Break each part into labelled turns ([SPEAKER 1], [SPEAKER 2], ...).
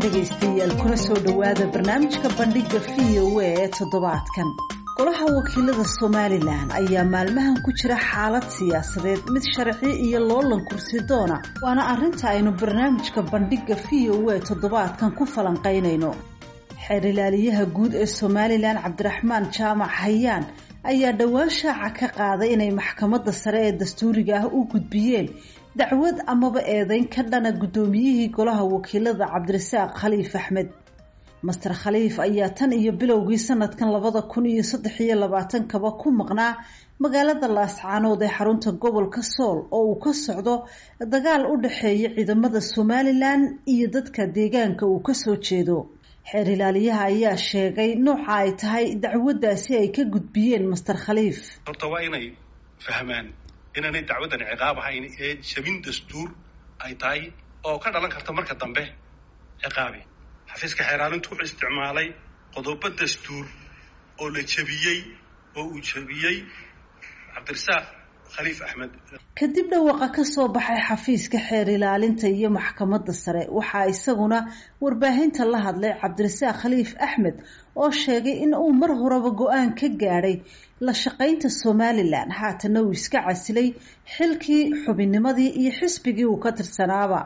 [SPEAKER 1] dhegaystayaal kuna soo dhowaada barnaamijka bandhiga v o a ee toddobaadkan golaha wakiilada somalilan ayaa maalmahan ku jira xaalad siyaasadeed mid sharci iyo loolan kursi doona waana arrinta aynu barnaamijka bandhiga v o a toddobaadkan ku falanqaynayno xeer ilaaliyaha guud ee somalilan cabdiraxmaan jaamac hayaan ayaa dhowaan shaaca ka qaaday inay maxkamadda sare ee dastuuriga ah u gudbiyeen dacwad amaba eedeyn ka dhana guddoomiyihii golaha wakiilada cabdirasaaq khaliif axmed master khaliif ayaa tan iyo bilowgii sanadkan labada kun iyo saddex iyo labaatankaba ku maqnaa magaalada laascaanood ee xarunta gobolka sool oo uu ka socdo dagaal u dhexeeya ciidamada somalilan iyo dadka deegaanka uu kasoo jeedo xeer ilaaliyaha ayaa sheegay nooca ay tahay dacwaddaasi ay ka gudbiyeen master khaliif
[SPEAKER 2] horta waa inay fahmaan inaanay dacwaddan ciqaab ahayn ee jabin dastuur ay tahay oo ka dhalan karta marka dambe ciqaabi xafiiska xeeraalintu wuxuu isticmaalay qodobo dastuur oo la jabiyey oo uu jabiyey cabdirasaaq khaliif axmed
[SPEAKER 1] kadib dhawaqa ka soo baxay xafiiska xeer ilaalinta iyo maxkamadda sare waxaa isaguna warbaahinta la hadlay cabdirasaaq khaliif axmed oo sheegay in uu mar horeba go-aan ka gaadhay la shaqaynta somalilan haatana uu iska casilay xilkii xubinnimadii iyo xisbigii uu ka tirsanaaba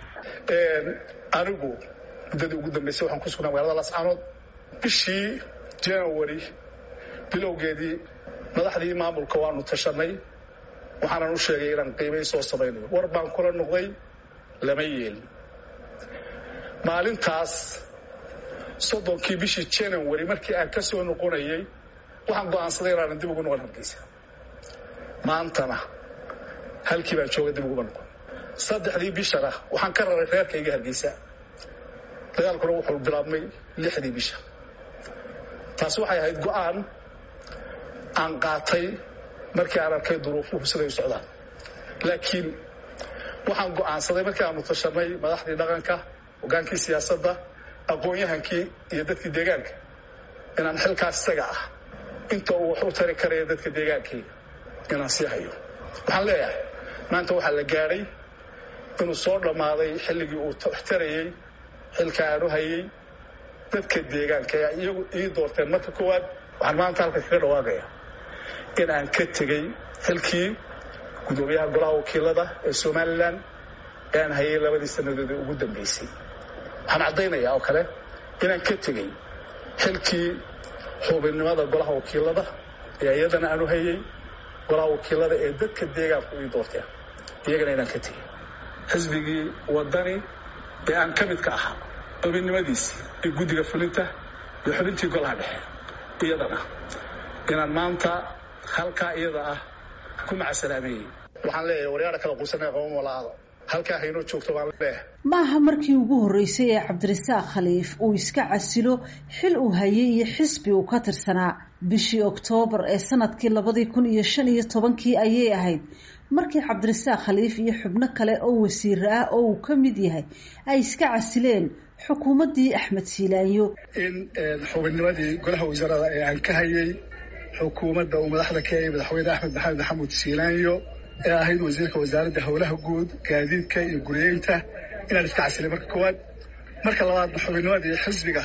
[SPEAKER 3] anigu muddadii ugu dambeysay waxaan ku sugnaa magaalada lascaanood bishii january bilowgeedii madaxdii maamulka waanu tashanay waxaanan u sheegay inaan qiimay soo samaynayo war baan kula noqday lama yeelin maalintaas soddonkii bishii january markii aan ka soo noqonayay waxaan go'aansaday inaanan dib ugu noqon hargeysa maantana halkii baan jooga dib uguma noqon saddexdii bishana waxaan ka raray reerkayga hargeysa dagaalkuna wuxuu bilaabmay lixdii bisha taas waxay ahayd go'aan aan qaatay markii aan arkay duruufuhu siday u socdaan laakiin waxaan go'aansaday markii aanu tashanay madaxdii dhaqanka hogaankii siyaasadda aqoon-yahankii iyo dadkii deegaanka inaan xilkaas isaga ah inta uu wax u tari karaya dadka deegaankii inaan sii hayo waxaan leeyahay maanta waxaa la gaadhay inuu soo dhammaaday xilligii uu wax tarayey xilka aan u hayay dadka deegaanka ee iyagu ii doorteen marka koowaad waxaan maanta halka kaga dhawaaqaya in aan ka tegey xilkii guddoomiyaha golaha wakiilada ee somalilan ee aan hayay labadii sannadood ee ugu dambeysay waxaan caddaynayaa oo kale inaan ka tegey xilkii xubinnimada golaha wakiilada ee iyadana aan u hayay golaha wakiilada ee dadka deegaanku ii doorteen iyagana inaan ka tegey xisbigii wadani ee aan ka midka ahaa xubinnimadiisii iyo guddiga fulinta iyo xubintii golaha dhexe iyadana inaan maanta halkaa iyada ah ku macasalaameeyey waxaan leeyahay waryaara kala quusanaya qaban walaado halkaa haynoo joogto baan leeyahay
[SPEAKER 1] maaha markii ugu horreysay ee cabdirasaaq khaliif uu iska casilo xil uu hayay iyo xisbi uu ka tirsanaa bishii oktoobar ee sanadkii labadii kun iyo shan iyo tobankii ayay ahayd markii cabdirasaaq khaliif iyo xubno kale oo wasiir ah oo uu ka mid yahay ay iska casileen xukuumaddii axmed siilaanyo
[SPEAKER 3] in xubinnimadii golaha wasaarada ee aan ka hayay xukuumadda uu madaxda ka yahay madaxweyne axmed maxamed maxamuud siilaanyo ee ahayd wasiirka wasaaradda howlaha guud gaadiidka iyo guriyeynta inaan iska casilay marka koowaad marka labaadna xubinnimadii xisbiga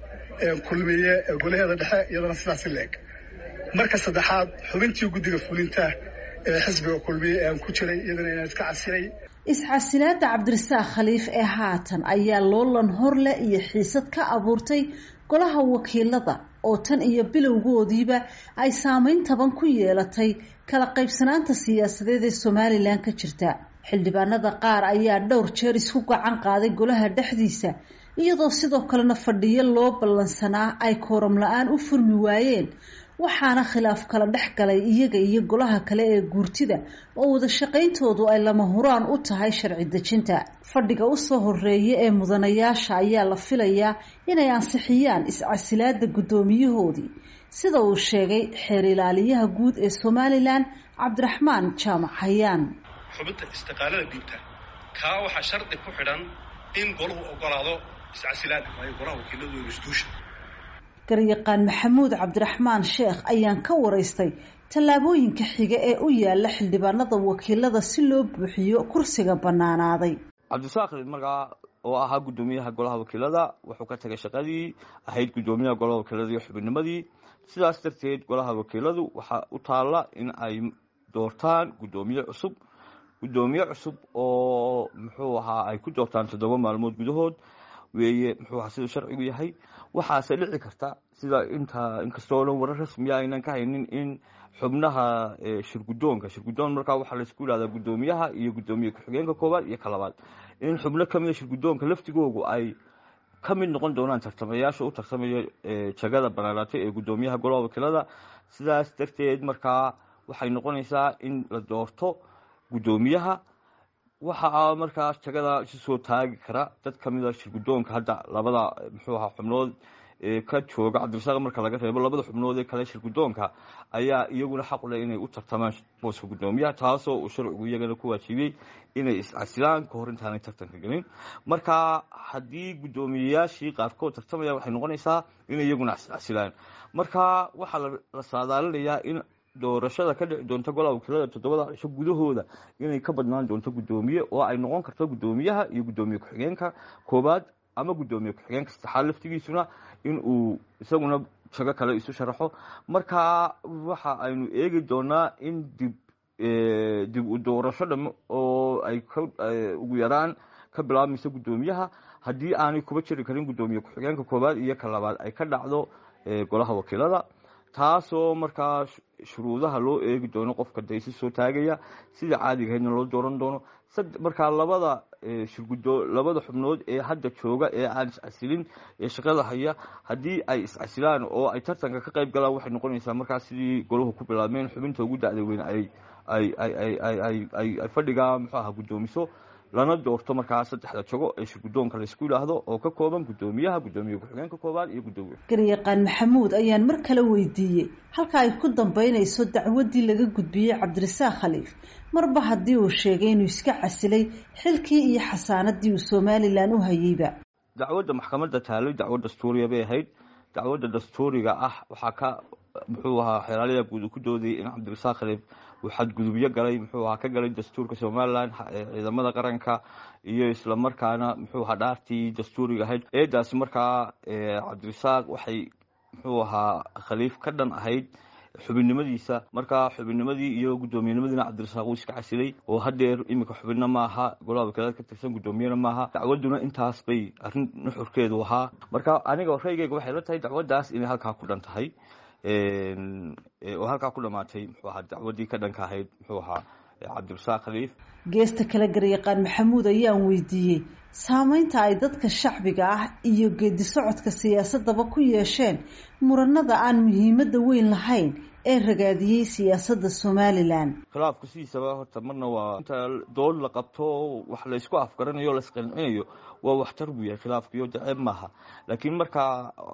[SPEAKER 3] kulmiye ee golaheeda dhexe iyadana sidaas leeg marka saddexaad xubintii guddiga fulinta ee xisbiga kulmiye ee aan ku jiray iyadana inaan iska casilay
[SPEAKER 1] iscasilaada cabdirasaaq khaliif ee haatan ayaa loolan horle iyo xiisad ka abuurtay golaha wakiilada oo tan iyo bilowgoodiiba ay saameyn taban ku yeelatay kala qaybsanaanta siyaasadeed ee somalilan ka jirta xildhibaanada qaar ayaa dhowr jeer isku gacan qaaday golaha dhexdiisa iyadoo sidoo kalena fadhiyo loo ballansanaa ay kooram la-aan u furmi waayeen waxaana khilaaf kala dhex galay iyaga iyo golaha kale ee guurtida oo wada shaqayntoodu ay lama huraan u tahay sharci dejinta fadhiga usoo horeeya ee mudanayaasha ayaa la filayaa inay ansixiyaan iscasilaada guddoomiyahoodii sida uu sheegay xeer ilaaliyaha guud ee somalilan cabdiraxmaan jaamac hayaan
[SPEAKER 2] xubinta istiqaalada dhiibta kaa waxaa shardi ku xidhan in golahu ogolaado iscasilaada waayo golaha wakiiladu institution
[SPEAKER 1] garyaqaan maxamuud cabdiraxmaan sheekh ayaan ka waraystay tallaabooyinka xiga ee u yaala xildhibaanada wakiilada si loo buuxiyo kursiga bannaanaaday
[SPEAKER 4] cabdisaaq markaa oo ahaa guddoomiyaha golaha wakiilada wuxuu ka tagay shaqadii ahayd guddoomiyaha golaha wakiilada iyo xubinnimadii sidaas darteed golaha wakiiladu waxaa u taalla in ay doortaan guddoomiye cusub guddoomiye cusub oo muxuu ahaa ay ku doortaan toddoba maalmood gudahood weeye muxuu ahaa siduu sharcigu yahay waxaase dhici karta sida inta inkastoo dhan warar rasmiya aynan ka haynin in xubnaha shirguddoonka shirguddoon markaa waxaa laysku yidhahdaa guddoomiyaha iyo guddoomiye ku-xigeenka koowaad iyo ka labaad in xubno kamida shirguddoonka laftigoogu ay ka mid noqon doonaan tartamayaasha u tartamaya jagada banaanaatay ee guddoomiyaha golaha wakiilada sidaas darteed markaa waxay noqonaysaa in la doorto guddoomiyaha waxaa markaas jagada isu soo taagi kara dad kamida shirguddoonka hadda labada muxuu ahaa xubnood ka jooga cabdirasaaq marka laga reebo labada xubnood ee kale shirguddoonka ayaa iyaguna xaq u leh inay u tartamaan booska guddoomiyaha taasoo uu sharcigu iyagana ku waajibiyey inay iscasilaan kahor intaanay tartanka gelin marka haddii guddoomiyeyaashii qaarkood tartamaya waxay noqonaysaa inay iyaguna iscasilaan marka waxaa la saadaalinayaa in doorashada ka dhici doonta golaha wakiilada toddobada cisho gudahooda inay ka badnaan doonto guddoomiye oo ay noqon karto guddoomiyaha iyo guddoomiye ku-xigeenka koowaad ama guddoomiye ku-xigeenka saddexaad laftigiisuna in uu isaguna jago kale isu sharaxo marka waxa aynu eegi doonaa in dib dib u doorasho dham oo ay ugu yaraan ka bilaabmayso guddoomiyaha haddii aanay kuba jiri karin guddoomiye ku-xigeenka koowaad iyo ka labaad ay ka dhacdo golaha wakiilada taasoo markaa shuruudaha loo eegi doono qofka daysi soo taagaya sida caadigahaydna loo dooran doono markaa labada shirgudo labada xubnood ee hadda jooga ee aan iscasilin ee shaqada haya haddii ay iscasilaan oo ay tartanka ka qayb galaan waxay noqonaysaa markaa sidii golahu ku bilaabmeen xubinta ugu dacda weyn ay ay ay ay fadhigaa muxuu aha guddoomiso lana doorto markaa saddexda jago ee shirguddoonka laysku yidhaahdo oo ka kooban guddoomiyaha guddoomiye ku-xigeenka koowaad iyo guddoomiye
[SPEAKER 1] garyaqaan maxamuud ayaan mar kale weydiiyey halka ay ku dambeynayso dacwaddii laga gudbiyey cabdirasaaq khaliif marba haddii uu sheegay inuu iska casilay xilkii iyo xasaanadii uu somalilan u hayeyba
[SPEAKER 4] dacwadda maxkamadda taalay dacwad dastuuriya bay ahayd dacwadda dastuuriga ah waxaa ka muxuu ahaa xeeraaliya guud uu ku doodayay in cabdirasaaq khaliif uu xadgudubyo galay muxuu ahaa ka galay dastuurka somalilan ciidamada qaranka iyo isla markaana muxuu ahaa dhaartii dastuuriga ahayd eedaasi markaa cabdirasaaq waxay muxuu ahaa khaliif ka dhan ahayd xubinnimadiisa markaa xubinnimadii iyo guddoomiyenimadiina cabdirasaaq uu iska casilay oo hadeer iminka xubinna maaha golaha wakiilada ka tirsan guddoomiyena maaha dacwadduna intaas bay arrin nuxurkeedu ahaa marka aniga raygeyga waxay la tahay dacwaddaas inay halkaa ku dhan tahay oo halkaa ku dhamaatay muxuu ahaa dacwaddii ka dhanka ahayd muxuu ahaa cabdirasaaq khaliif
[SPEAKER 1] geesta kale garyaqaan maxamuud ayaan weydiiyey saameynta ay dadka shacbiga ah iyo geedi socodka siyaasadaba ku yeesheen muranada aan muhiimadda weyn lahayn ee ragaadiyey siyaasadda somalilan
[SPEAKER 4] khilaafku sidiisaba horta marna waa inta dood la qabto wax laysku afgaranayo o laisqancinayo waa waxtar buu yahay khilaafkiyo daceeb maaha laakiin marka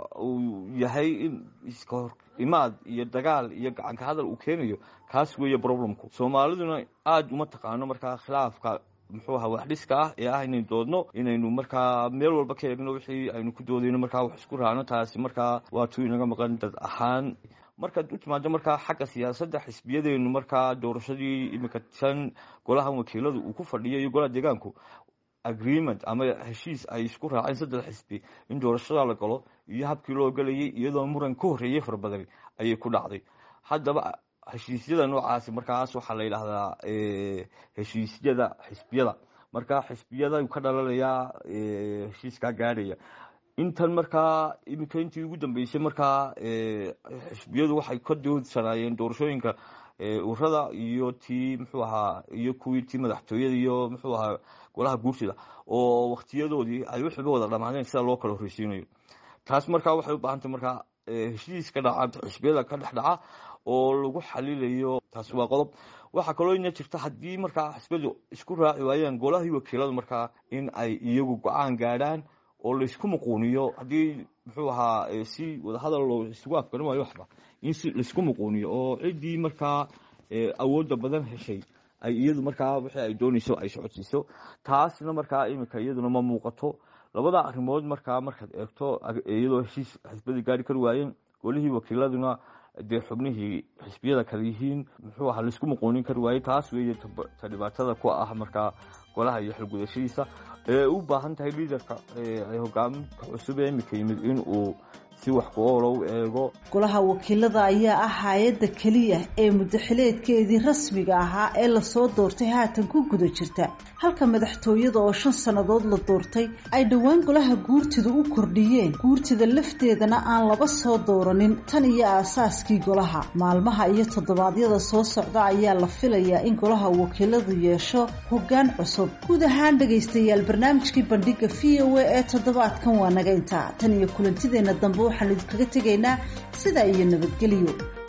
[SPEAKER 4] uu yahay in iska hor imaad iyo dagaal iyo gacanka hadal uu keenayo kaas weeye problemku soomaaliduna aada uma taqaano markaa khilaafka muxuu ahaa wax dhiska ah ee ah inaynu doodno inaynu markaa meel walba ka eegno wixii aynu ku doodayno markaa wax isku raacno taasi markaa waa tuu inaga maqan dad ahaan markaad u timaado markaa xagga siyaasadda xisbiyadeenu markaa doorashadii iminka tan golahan wakiiladu uu ku fadhiyo iyo golaha deegaanku agreement ama heshiis ay isku raaceen saddex xisbi in doorashada la galo iyo habkii loo galayay iyadoo muran ka horreeyey fara badan ayay ku dhacday haddaba heshiisyada noocaasi markaas waxaa la yidhaahdaa heshiisyada xisbiyada markaa xisbiyada ka dhalanayaa heshiiskaa gaadhaya intan markaa iminka intii ugu dambeysay markaa xisbiyadu waxay ka doodsanaayeen doorashooyinka urada iyo tii muxuu ahaa iyo kuwii tii madaxtooyada iyo muxuu ahaa golaha guursida oo waktiyadoodii ay wixiiba wada dhamaadeen sida loo kala horreysiinayo taas markaa waxay u baahantay markaa heshiis ka dhaca xisbiyada ka dhex dhaca oo lagu xalilayo taasi waa qodob waxaa kaloo ina jirta haddii markaa xisbiyadu isku raaci waayaan golahii wakiiladu markaa in ay iyagu go-aan gaadhaan oo laysku muquuniyo haddii muxuu ahaa si wadahadal loo isugu afgarin waayo waxba in si laysku muquuniyo oo ciddii markaa awoodda badan heshay ay iyadu markaa wixii ay doonayso ay socodsiiso taasna markaa iminka iyaduna ma muuqato labada arrimood markaa markaad eegto iyadoo heshiis xisbadii gaari kari waayeen golihii wakiiladuna dee xubnihii xisbiyada kale yihiin muxuu ahaa laisku muqoonin kari waayey taas weeye ta dhibaatada ku ah markaa golaha iyo xilgudashadiisa ee u baahan tahay liidarka hogaaminka cusub ee imika yimid in uu si wax ku oolo u eego
[SPEAKER 1] golaha wakiilada ayaa ah hay-adda keliya ee muddaxileedkeedii rasmiga ahaa ee lasoo doortay haatan ku guda jirta halka madaxtooyada oo shan sannadood la doortay ay dhowaan golaha guurtida u kordhiyeen guurtida lafteedana aan laba soo dooranin tan iyo aasaaskii golaha maalmaha iyo toddobaadyada soo socda ayaa la filayaa in golaha wakiiladu yeesho hoggaan cusub guud ahaan dhegaystayaal barnaamijkii bandhiga v o a ee toddobaadkan waa naga intaa tan iyo kulantideenna dambe waxaan idinkaga tegaynaa sidaa iyo nabadgelyo